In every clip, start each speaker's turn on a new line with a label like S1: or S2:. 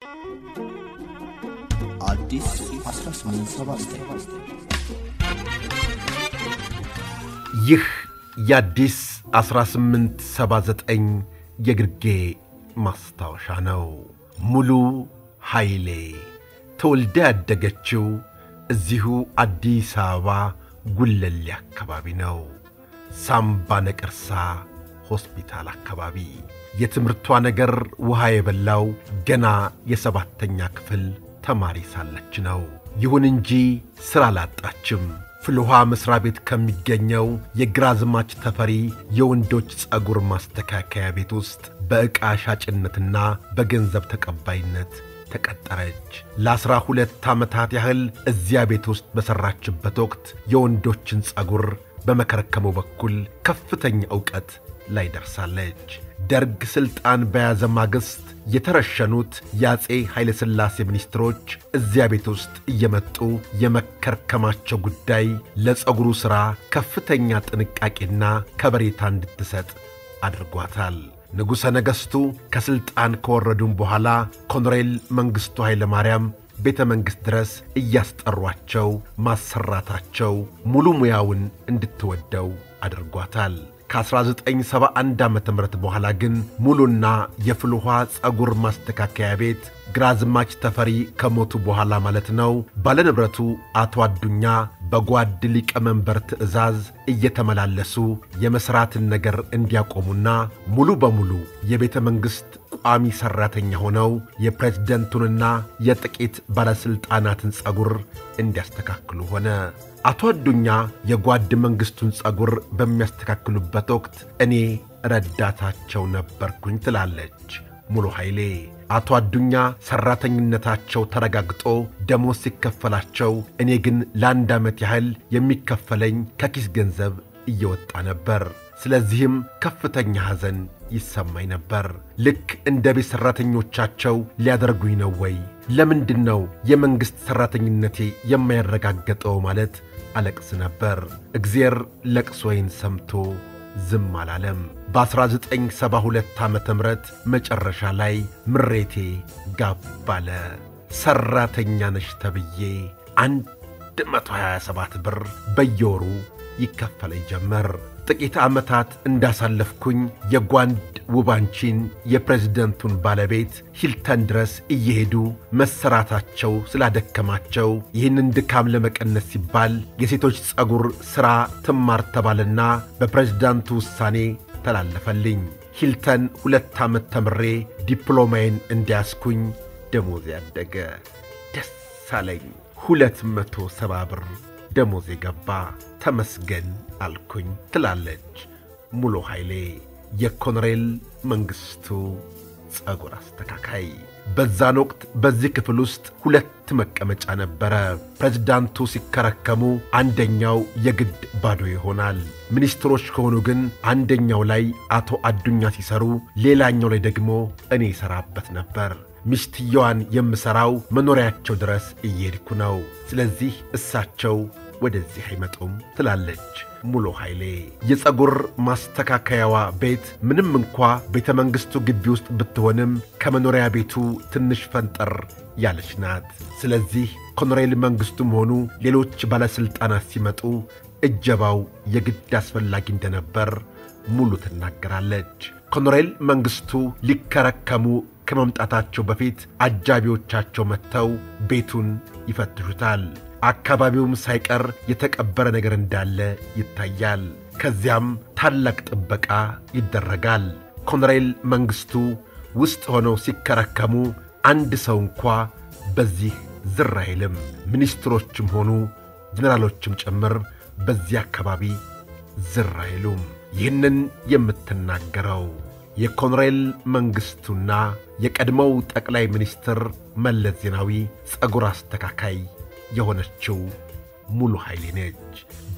S1: አዲስ 1879
S2: ይህ የአዲስ 1879 የግርጌ ማስታወሻ ነው። ሙሉ ኃይሌ ተወልዳ ያደገችው እዚሁ አዲስ አበባ ጉለሌ አካባቢ ነው። ሳምባ ነቀርሳ ሆስፒታል አካባቢ የትምህርቷ ነገር ውሃ የበላው ገና የሰባተኛ ክፍል ተማሪ ሳለች ነው። ይሁን እንጂ ሥራ አላጣችም። ፍልውሃ መሥሪያ ቤት ከሚገኘው የግራዝማች ተፈሪ የወንዶች ጸጉር ማስተካከያ ቤት ውስጥ በዕቃ ሻጭነትና በገንዘብ ተቀባይነት ተቀጠረች። ለዐሥራ ሁለት ዓመታት ያህል እዚያ ቤት ውስጥ በሠራችበት ወቅት የወንዶችን ጸጉር በመከርከሙ በኩል ከፍተኛ ዕውቀት ላይ ደርሳለች። ደርግ ሥልጣን በያዘ ማግስት የተረሸኑት የአፄ ኃይለሥላሴ ሚኒስትሮች እዚያ ቤት ውስጥ እየመጡ የመከርከማቸው ጉዳይ ለጸጉሩ ሥራ ከፍተኛ ጥንቃቄና ከበሬታ እንድትሰጥ አድርጓታል። ንጉሠ ነገሥቱ ከሥልጣን ከወረዱም በኋላ ኮሎኔል መንግሥቱ ኃይለ ማርያም ቤተ መንግሥት ድረስ እያስጠሯቸው ማሰራታቸው ሙሉ ሙያውን እንድትወደው አድርጓታል። ከ1971 ዓ ም በኋላ ግን ሙሉና የፍልውሃ ጸጉር ማስተካከያ ቤት ግራዝማች ተፈሪ ከሞቱ በኋላ ማለት ነው። ባለንብረቱ አቶ አዱኛ በጓድ ሊቀመንበር ትዕዛዝ እየተመላለሱ የመሥራትን ነገር እንዲያቆሙና ሙሉ በሙሉ የቤተ መንግሥት ቋሚ ሠራተኛ ሆነው የፕሬዝደንቱንና የጥቂት ባለሥልጣናትን ጸጉር እንዲያስተካክሉ ሆነ። አቶ አዱኛ የጓድ መንግሥቱን ጸጉር በሚያስተካክሉበት ወቅት እኔ ረዳታቸው ነበርኩኝ ትላለች ሙሉ ኃይሌ። አቶ አዱኛ ሠራተኝነታቸው ተረጋግጦ ደሞዝ ሲከፈላቸው፣ እኔ ግን ለአንድ ዓመት ያህል የሚከፈለኝ ከኪስ ገንዘብ እየወጣ ነበር። ስለዚህም ከፍተኛ ሐዘን ይሰማኝ ነበር። ልክ እንደ ቤት ሠራተኞቻቸው ሊያደርጉኝ ነው ወይ? ለምንድን ነው የመንግሥት ሠራተኝነቴ የማይረጋገጠው? ማለት አለቅስ ነበር። እግዜር ለቅሶዬን ሰምቶ ዝም አላለም። በ1972 ዓ ም መጨረሻ ላይ ምሬቴ ጋብ አለ። ሠራተኛ ነሽ ተብዬ 127 ብር በየወሩ ይከፈለኝ ጀመር። ጥቂት ዓመታት እንዳሳለፍኩኝ የጓንድ ውባንቺን የፕሬዝደንቱን ባለቤት ሂልተን ድረስ እየሄዱ መሰራታቸው ስላደከማቸው ይህንን ድካም ለመቀነስ ሲባል የሴቶች ጸጉር ሥራ ትማር ተባለና በፕሬዝዳንቱ ውሳኔ ተላለፈልኝ። ሂልተን ሁለት ዓመት ተምሬ ዲፕሎማዬን እንዲያስኩኝ ደሞዝ ያደገ ደስ አለኝ። ሁለት መቶ ሰባ ብር ደሞዝ የገባ ተመስገን አልኩኝ ትላለች ሙሉ ኃይሌ የኮሎኔል መንግሥቱ ጸጉር አስተካካይ። በዛን ወቅት በዚህ ክፍል ውስጥ ሁለት መቀመጫ ነበረ። ፕሬዝዳንቱ ሲከረከሙ አንደኛው የግድ ባዶ ይሆናል። ሚኒስትሮች ከሆኑ ግን አንደኛው ላይ አቶ አዱኛ ሲሰሩ፣ ሌላኛው ላይ ደግሞ እኔ ይሠራበት ነበር። ሚስትየዋን የምሠራው መኖሪያቸው ድረስ እየሄድኩ ነው። ስለዚህ እሳቸው ወደዚህ አይመጡም ትላለች ሙሉ ኃይሌ። የጸጉር ማስተካከያዋ ቤት ምንም እንኳ ቤተ መንግሥቱ ግቢ ውስጥ ብትሆንም ከመኖሪያ ቤቱ ትንሽ ፈንጠር ያለች ናት። ስለዚህ ኮሎኔል መንግሥቱም ሆኑ ሌሎች ባለሥልጣናት ሲመጡ እጀባው የግድ አስፈላጊ እንደነበር ሙሉ ትናገራለች። ኮሎኔል መንግሥቱ ሊከረከሙ ከመምጣታቸው በፊት አጃቢዎቻቸው መጥተው ቤቱን ይፈትሹታል። አካባቢውም ሳይቀር የተቀበረ ነገር እንዳለ ይታያል። ከዚያም ታላቅ ጥበቃ ይደረጋል። ኮሎኔል መንግሥቱ ውስጥ ሆነው ሲከረከሙ አንድ ሰው እንኳ በዚህ ዝር አይልም። ሚኒስትሮችም ሆኑ ጀኔራሎችም ጭምር በዚህ አካባቢ ዝር አይሉም። ይህንን የምትናገረው የኮሎኔል መንግሥቱና የቀድሞው ጠቅላይ ሚኒስትር መለስ ዜናዊ ጸጉር አስተካካይ የሆነችው ሙሉ ኃይሌ ነች።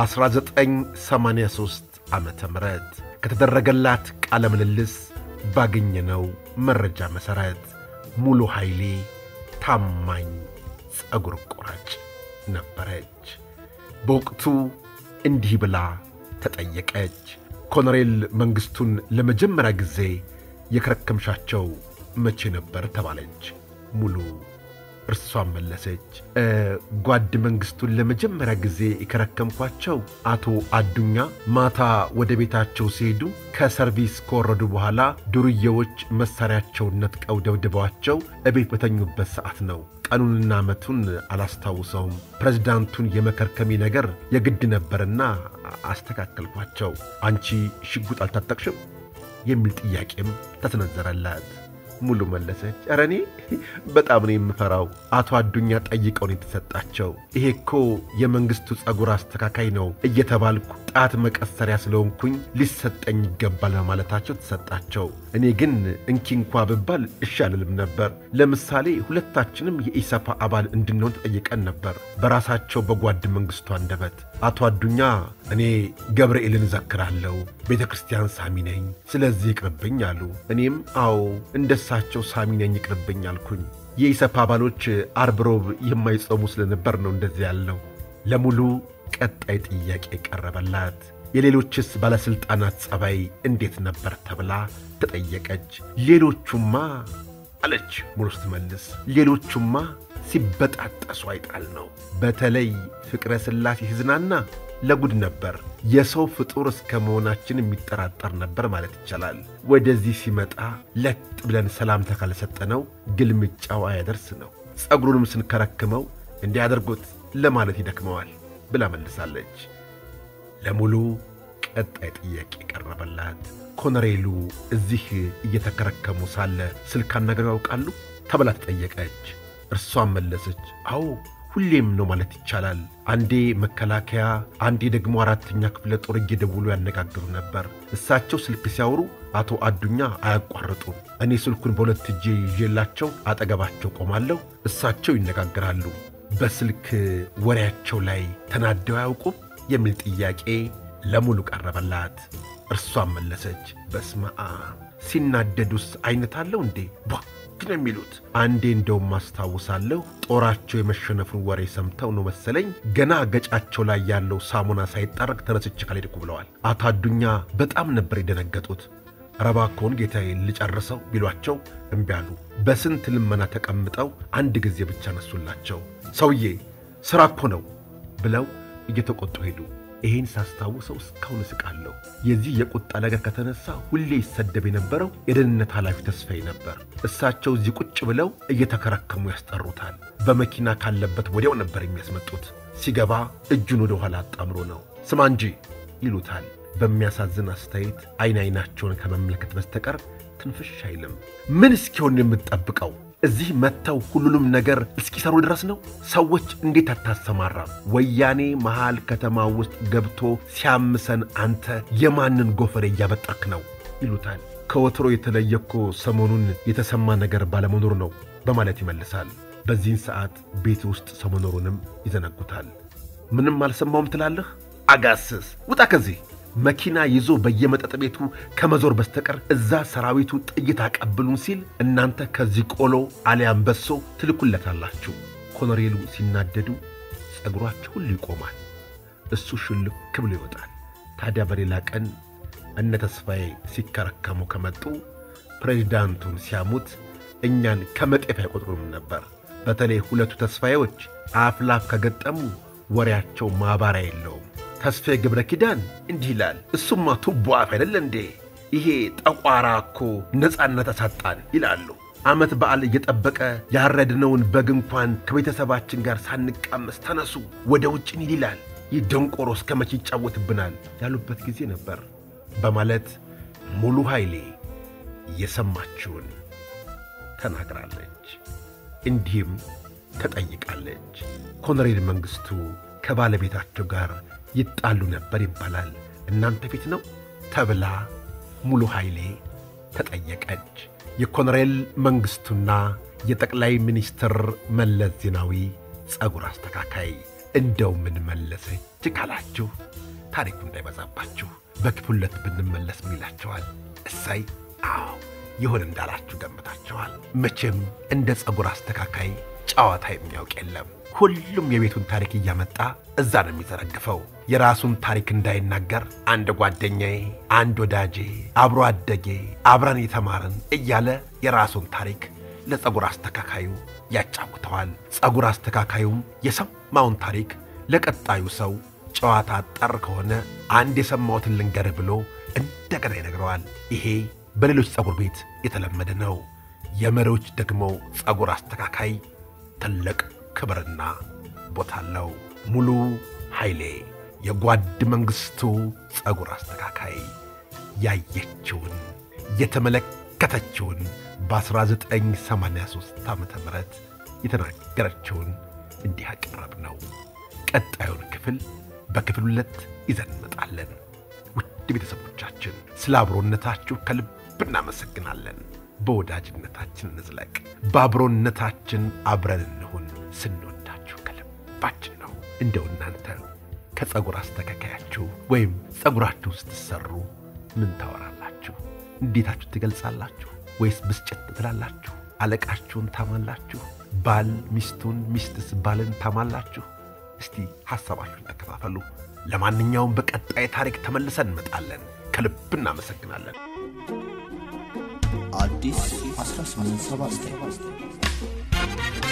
S2: በ1983 ዓ ም ከተደረገላት ቃለ ምልልስ ባገኘነው መረጃ መሠረት ሙሉ ኃይሌ ታማኝ ጸጉር ቆራጭ ነበረች። በወቅቱ እንዲህ ብላ ተጠየቀች። ኮሎኔል መንግሥቱን ለመጀመሪያ ጊዜ የከረከምሻቸው መቼ ነበር ተባለች። ሙሉ እርሷን መለሰች። ጓድ መንግሥቱን ለመጀመሪያ ጊዜ የከረከምኳቸው አቶ አዱኛ ማታ ወደ ቤታቸው ሲሄዱ ከሰርቪስ ከወረዱ በኋላ ዱርዬዎች መሣሪያቸውን ነጥቀው ደብድበዋቸው እቤት በተኙበት ሰዓት ነው። ቀኑንና ዓመቱን አላስታውሰውም። ፕሬዝዳንቱን የመከርከሚ ነገር የግድ ነበርና አስተካከልኳቸው። አንቺ ሽጉጥ አልታጠቅሽም? የሚል ጥያቄም ተሰነዘረላት። ሙሉ መለሰች፣ ኧረ እኔ በጣም ነው የምፈራው። አቶ አዱኛ ጠይቀው ነው የተሰጣቸው። ይሄ እኮ የመንግሥቱ ጸጉር አስተካካይ ነው እየተባልኩ ጣት መቀሰሪያ ስለሆንኩኝ ሊሰጠኝ ይገባል በማለታቸው ተሰጣቸው። እኔ ግን እንኪ እንኳ ብባል እሺ አልልም ነበር። ለምሳሌ ሁለታችንም የኢሰፓ አባል እንድንሆን ተጠይቀን ነበር። በራሳቸው በጓድ መንግሥቱ አንደበት አቶ አዱኛ እኔ ገብርኤልን እዘክራለሁ፣ ቤተ ክርስቲያን ሳሚ ነኝ፣ ስለዚህ ይቅርብኝ አሉ። እኔም አዎ እንደሳቸው ሳሚ ነኝ ይቅርብኝ አልኩኝ። የኢሰፓ አባሎች አርብ ሮብ የማይጾሙ ስለነበር ነው እንደዚህ ያለው። ለሙሉ ቀጣይ ጥያቄ ቀረበላት። የሌሎችስ ባለሥልጣናት ጸባይ እንዴት ነበር ተብላ ተጠየቀች። ሌሎቹማ አለች ሙሉ ስትመልስ፣ ሌሎቹማ ሲበጣጠሱ አይጣል ነው። በተለይ ፍቅረ ሥላሴ ሲዝናና ለጉድ ነበር። የሰው ፍጡር እስከ መሆናችን የሚጠራጠር ነበር ማለት ይቻላል። ወደዚህ ሲመጣ ለጥ ብለን ሰላምታ ካልሰጠነው ግልምጫው አያደርስ ነው። ጸጉሩንም ስንከረክመው እንዲያደርጉት ለማለት ይደክመዋል ብላ መልሳለች። ለሙሉ ቀጣይ ጥያቄ ቀረበላት። ኮሎኔሉ እዚህ እየተከረከሙ ሳለ ስልክ አናግረው ያውቃሉ ተብላ ተጠየቀች። እርሷን መለሰች፣ አዎ ሁሌም ነው ማለት ይቻላል። አንዴ መከላከያ፣ አንዴ ደግሞ አራተኛ ክፍለ ጦር እየደውሉ ያነጋግሩ ነበር። እሳቸው ስልክ ሲያወሩ አቶ አዱኛ አያቋርጡም። እኔ ስልኩን በሁለት እጄ ይዤላቸው አጠገባቸው ቆማለሁ፣ እሳቸው ይነጋገራሉ። በስልክ ወሬያቸው ላይ ተናደው አያውቁም የሚል ጥያቄ ለሙሉ ቀረበላት። እርሷን መለሰች፣ በስመ አብ ሲናደዱስ አይነት አለው እንዴ ቧ ነው የሚሉት። አንዴ እንደውም አስታውሳለሁ ጦራቸው የመሸነፉን ወሬ ሰምተው ነው መሰለኝ ገና ገጫቸው ላይ ያለው ሳሙና ሳይጠረግ ተነስቼ ካልሄድኩ ብለዋል። አቶ አዱኛ በጣም ነበር የደነገጡት። ረባኮን ጌታዬ ልጨርሰው ቢሏቸው እምቢ አሉ። በስንት ልመና ተቀምጠው አንድ ጊዜ ብቻ ነሱላቸው። ሰውዬ ሥራ እኮ ነው ብለው እየተቆጡ ሄዱ። ይሄን ሳስታውሰው እስካሁን እስቃለሁ። የዚህ የቁጣ ነገር ከተነሳ ሁሌ ይሰደብ የነበረው የደህንነት ኃላፊ ተስፋዬ ነበር። እሳቸው እዚህ ቁጭ ብለው እየተከረከሙ ያስጠሩታል። በመኪና ካለበት ወዲያው ነበር የሚያስመጡት። ሲገባ እጁን ወደ ኋላ አጣምሮ ነው ስማ እንጂ ይሉታል። በሚያሳዝን አስተያየት አይን አይናቸውን ከመመልከት በስተቀር ትንፍሽ አይልም። ምን እስኪሆን የምትጠብቀው? እዚህ መጥተው ሁሉንም ነገር እስኪሰሩ ድረስ ነው? ሰዎች እንዴት አታሰማራም? ወያኔ መሃል ከተማ ውስጥ ገብቶ ሲያምሰን አንተ የማንን ጎፈሬ እያበጠርክ ነው? ይሉታል። ከወትሮ የተለየ እኮ ሰሞኑን የተሰማ ነገር ባለመኖሩ ነው በማለት ይመልሳል። በዚህን ሰዓት ቤት ውስጥ ሰው መኖሩንም ይዘነጉታል። ምንም አልሰማውም ትላለህ? አጋስስ ውጣ ከዚህ መኪና ይዞ በየመጠጥ ቤቱ ከመዞር በስተቀር እዛ ሰራዊቱ ጥይት አቀብሉን ሲል እናንተ ከዚህ ቆሎ አሊያም በሶ ትልኩለታላችሁ። ኮሎኔሉ ሲናደዱ ጸጉራቸው ሁሉ ይቆማል። እሱ ሽልክ ብሎ ይወጣል። ታዲያ በሌላ ቀን እነ ተስፋዬ ሲከረከሙ ከመጡ ፕሬዚዳንቱን ሲያሙት እኛን ከመጤፍ አይቆጥሩም ነበር። በተለይ ሁለቱ ተስፋዬዎች አፍላፍ ከገጠሙ ወሬያቸው ማባሪያ የለውም። ተስፋዬ ገብረ ኪዳን እንዲህ ይላል። እሱማ ቱቦ አፍ አይደለ እንዴ? ይሄ ጠቋራ እኮ ነፃነት አሳጣን ይላሉ። ዓመት በዓል እየጠበቀ ያረድነውን በግ እንኳን ከቤተሰባችን ጋር ሳንቃመስ ተነሱ ወደ ውጭ እንሂድ ይላል። ይህ ደንቆሮ እስከ መቼ ይጫወትብናል ያሉበት ጊዜ ነበር በማለት ሙሉ ኃይሌ የሰማችውን ተናግራለች። እንዲህም ተጠይቃለች። ኮሎኔል መንግሥቱ ከባለቤታቸው ጋር ይጣሉ ነበር ይባላል። እናንተ ፊት ነው ተብላ ሙሉ ኃይሌ ተጠየቀች። የኮሎኔል መንግሥቱና የጠቅላይ ሚኒስትር መለስ ዜናዊ ጸጉር አስተካካይ እንደው ምን መለሰች ካላችሁ ታሪኩ እንዳይበዛባችሁ በክፍል ሁለት ብንመለስ ምን ይላቸዋል? እሳይ አዎ ይሁን እንዳላችሁ ገምታችኋል። መቼም እንደ ጸጉር አስተካካይ ጨዋታ የሚያውቅ የለም። ሁሉም የቤቱን ታሪክ እያመጣ እዛ ነው የሚዘረግፈው። የራሱን ታሪክ እንዳይናገር አንድ ጓደኛዬ፣ አንድ ወዳጄ፣ አብሮ አደጌ፣ አብረን የተማርን እያለ የራሱን ታሪክ ለፀጉር አስተካካዩ ያጫውተዋል። ፀጉር አስተካካዩም የሰማውን ታሪክ ለቀጣዩ ሰው ጨዋታ ጠር ከሆነ አንድ የሰማሁትን ልንገርህ ብሎ እንደገና ይነግረዋል። ይሄ በሌሎች ፀጉር ቤት የተለመደ ነው። የመሪዎች ደግሞ ፀጉር አስተካካይ ትልቅ ክብርና ቦታ አለው። ሙሉ ኃይሌ የጓድ መንግሥቱ ፀጉር አስተካካይ ያየችውን የተመለከተችውን በ1983 ዓ ም የተናገረችውን እንዲህ አቀረብ ነው። ቀጣዩን ክፍል በክፍል ሁለት ይዘን እንመጣለን። ውድ ቤተሰቦቻችን ስለ አብሮነታችሁ ከልብ እናመሰግናለን። በወዳጅነታችን እንዝለቅ፣ በአብሮነታችን አብረን እንሁን። ስንወዳችሁ ከልባችን ነው። እንደው እናንተ ከፀጉር አስተካካያችሁ ወይም ፀጉራችሁ ስትሰሩ ምን ታወራላችሁ? እንዴታችሁ ትገልጻላችሁ? ወይስ ብስጭት ትላላችሁ? አለቃችሁን ታማላችሁ? ባል ሚስቱን፣ ሚስትስ ባልን ታማላችሁ? እስቲ ሐሳባችሁን ተከፋፈሉ። ለማንኛውም በቀጣይ ታሪክ ተመልሰን እንመጣለን። ከልብ እናመሰግናለን።
S1: አዲስ 1879